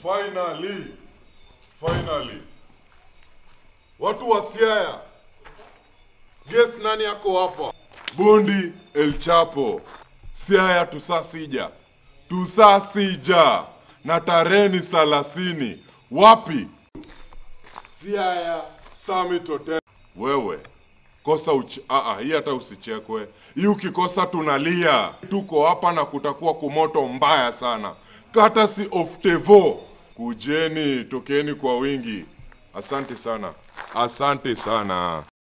Finally, finally, watu wa Siaya, guess nani yako hapa? Bondi El Chapo. Siaya tusasija, tusasija na tarehe ni thelathini. Wapi? Siaya Summit Hotel. Wewe kosa uch... Aa, hii hata usichekwe. Hii ukikosa tunalia. Tuko hapa na kutakuwa kumoto mbaya sana. Kata si of Tevo. Kujeni, tokeni kwa wingi. Asante sana, asante sana.